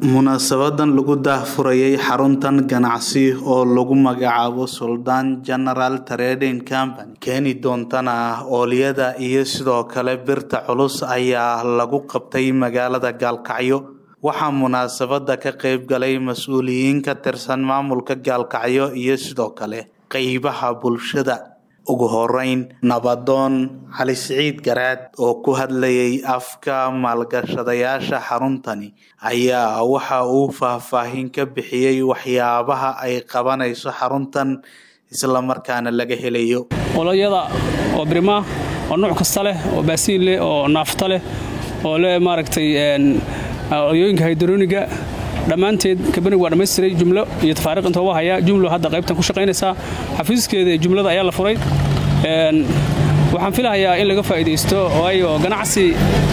munaasabadan lagu daahfurayay xaruntan ganacsi oo lagu magacaabo suldaan general trading company keeni doontana oolyada iyo sidoo kale birta culus ayaa lagu qabtay magaalada gaalkacyo waxaa munaasabada ka qeyb galay mas-uuliyiin ka tirsan maamulka gaalkacyo iyo sidoo kale qeybaha bulshada ugu horeyn nabadoon cali siciid garaad oo ku hadlayay afka maalgashadayaasha xaruntani ayaa waxa uu faahfaahin ka bixiyey waxyaabaha ay qabanayso xaruntan islamarkaana laga helayo oloyada oo birimaa oo nuuc kasta leh oo baasiin leh oo naafta leh oo leh maaragtay oyooyinka haydrooniga dhammaanteed kabanigu waa dhammaystiray jumlo iyo tafaariiq inta uga haya jumlo hadda qaybtan ku shaqaynaysaa xafiiskeeda ee jumlada ayaa la furay waxaan filahayaa in laga faa'iidaysto waayo ganacsi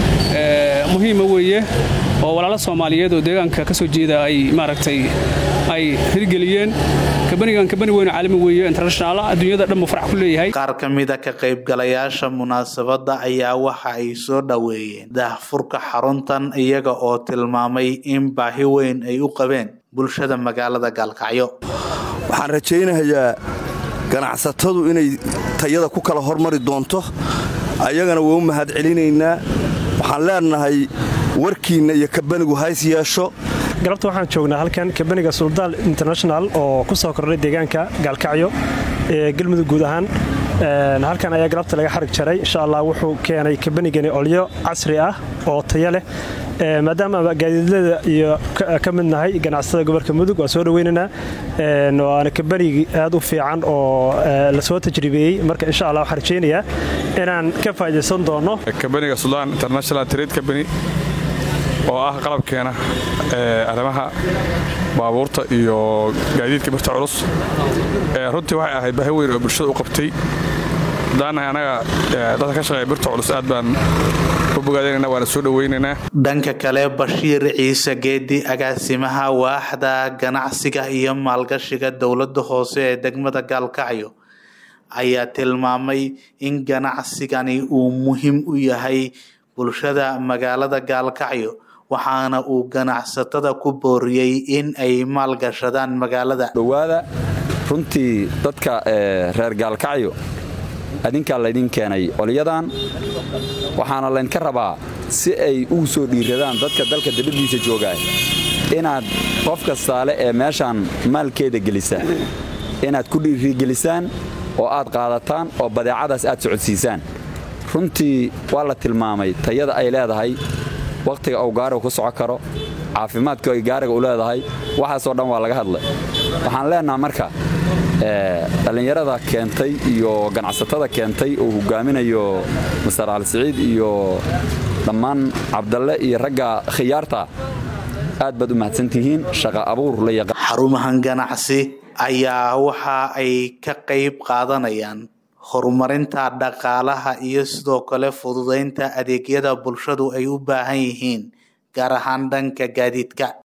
muhiima weeye oo walaalo soomaaliyeed oo deegaanka ka soo jeeda ay maaragtay ay hirgeliyeen kabanigan kabani weyn caalami weeye international adduunyada dhan buu farax ku leeyahay qaar ka mida ka qaybgalayaasha munaasabadda ayaa waxa ay soo dhoweeyeen daahfurka xaruntan iyaga oo tilmaamay in baahi weyn ay u qabeen bulshada magaalada gaalkacyo waxaan rajaynayaa ganacsatadu inay tayada ku kala hormari doonto ayagana waa u mahad celinaynaa waxaan leenahay warkiinna iyo kabanigu hays yeesho galabta waxaan joognaa halkan kabaniga suldaal international oo ku soo kordhay deegaanka gaalkacyo ee galmudug guud ahaan halkan ayaa galabta laga xarig jaray insha allah wuxuu keenay kabanigani olyo casri ah oo tayo leh maadaama gaadiidlada iyo ka mid nahay ganacsatada gobolka mudug waa soo dhaweynaynaa waana kabanigi aad u fiican oo lasoo tajribeeyey marka insha allah waxaan rajaynayaa inaan ka faa'idaysan doono kabaniga suldaan international trade company oo ah qalabkeena arrimaha baabuurta iyo gaadiidka birta culus runtii waxay ahayd baahi weyn oo bulshada u qabtay daanahay anaga dadka ka shaqeeya birta culus aad baan u bogaadaynana waana soo dhaweynaynaa dhanka kale bashiir ciise geedi agaasimaha waaxda ganacsiga iyo maalgashiga dowladda hoose ee degmada gaalkacyo ayaa tilmaamay in ganacsigani uu muhiim u yahay bulshada magaalada gaalkacyo waxaana uu ganacsatada ku booriyey in ay maalgashadaan magaalada dhowaada runtii dadka reer gaalkacyo adinkaa laydin keenay olyadan waxaana laydinka rabaa si ay ugu soo dhiiradaan dadka dalka dabadiisa joogaa inaad qof kastaale ee meeshaan maalkeeda gelisaan inaad ku dhiirigelisaan oo aad qaadataan oo badeecadaas aad socodsiisaan runtii waa la tilmaamay tayada ay leedahay wakhtiga uu gaariga ku soco karo caafimaadka ay gaariga u leedahay waxaasoo dhan waa laga hadlay waxaan leenaha marka dhallinyarada keentay iyo ganacsatada keentay uu hogaaminayo master cali siciid iyo dhammaan cabdalle iyo ragga khiyaarta aad baad u mahadsantihiin shaqa abuur la yaqaan xarumahan ganacsi ayaa waxa ay ka qayb qaadanayaan horumarinta dhaqaalaha iyo sidoo kale fududeynta adeegyada bulshadu ay u baahan yihiin gaar ahaan dhanka gaadiidka